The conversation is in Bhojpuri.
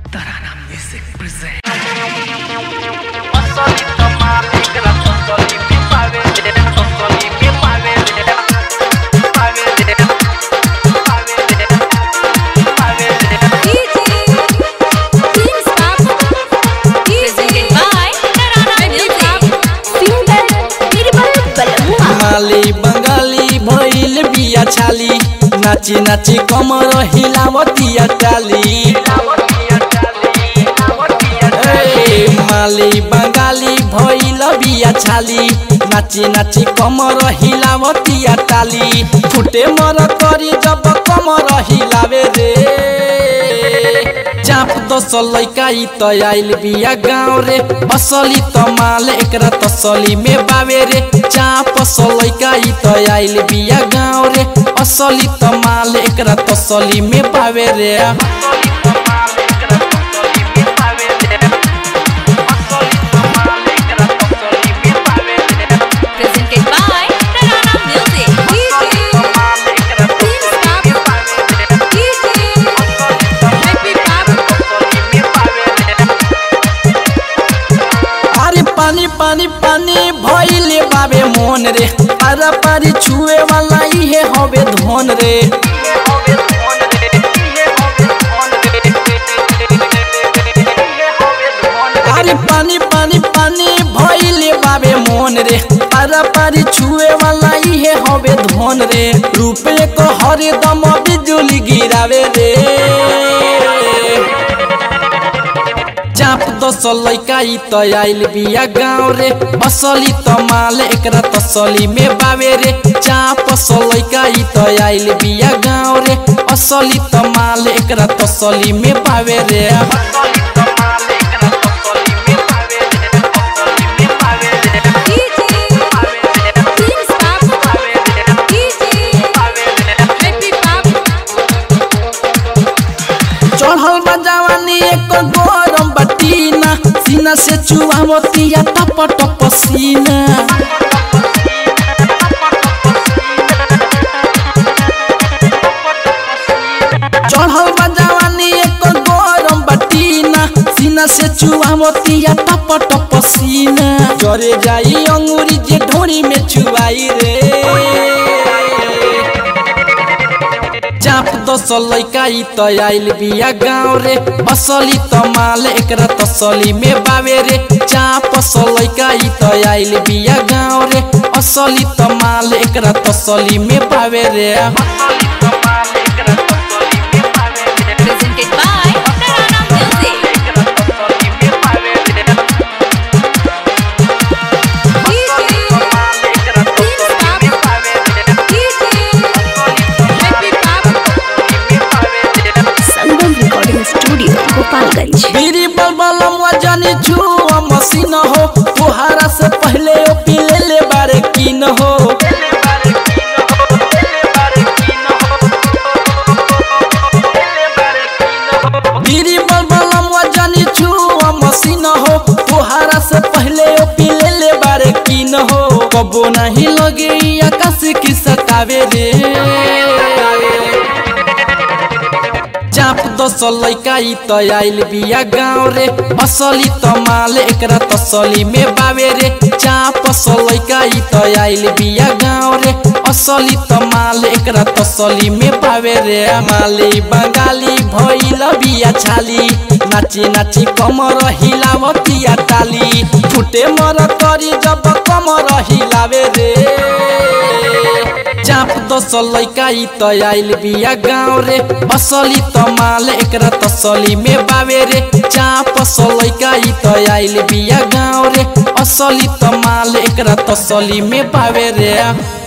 Tarana Music presents. माली बंगाली भइल बिया छाली नाची नाची कमर हिलावतिया टाली ए, माली बंगाली भइल बिया छाली नाची नाची कमर हिलावतिया टाली फुटे मर करी जब कमर हिलावे रे चाप दस लैका ई त आइल बिया गाँव रे असली त माल एकरा तसली में बावे रे चाप लैका ई त आइल बिया गाँव रे असली त माल एकरा तसली में बावे रे Presented by Tarana Music. अरे पानी पानी पानी भइले बाबे मोन रे पारा पारी छुए वाला इहे हवे धन रे अरे पानी पानी पानी भइले बाबे मोन रे पारा पारी छुए वाला इहे हवे धन रे रुपये को हरे दम बिजुली गिरावे रे चाप दस लैका ई त आइल बिया गाँव रे असली त माल एकरा तसली में बावे रे चाप लैका ई त आइल बिया गाँव रे असली त माल एकरा तसली में बावे रे चढ़ल बा जवानी एक गरम बटीना सीना से चुआ मोतिया टप टप सीना चढ़ल बा जवानी एक गरम बटीना सीना से चुआ मोतिया टप टप सीना जरे जाई अंगूरी जे ढोरी में चुआई रे चाप दस लैका ई त आइल बिया गाँव रे असली त माल एकरा तसली में बावे रे चाप लैका ई त आइल बिया गाँव रे असली त माल एकरा तसली में बावे रे Presented by Tarana Music. Sangam recording studio Gopalganj बीरी बलबलम वजनी छुआ मसीन हो तुहारा से पहले ओ पीले ले बारे कीन हो बीरी बलबलम वजनी छुआ मसीन हो तुहारा से पहले ओ पीले ले बारे कीन हो कबो नहीं लगे ई आकाश की सतावे रे चाप दस लैका ई त आइल बिया गाँव रे असली त माल एकरा तसली में बावे रे चाप लैका ई त आइल बिया गाँव रे असली त माल एकरा तसली में बावे रे माली बंगाली भइल बिया छाली नाची नाची कमर हिलावतिया टाली फुटे मर करी जब कमर हिलावे रे चाप दस लैका ई त आइल बिया गाँव रे असली त माल एकरा तसली में बावे रे चाप लैका ई त आइल बिया गाँव रे असली त माल एकरा तसली में बावे रे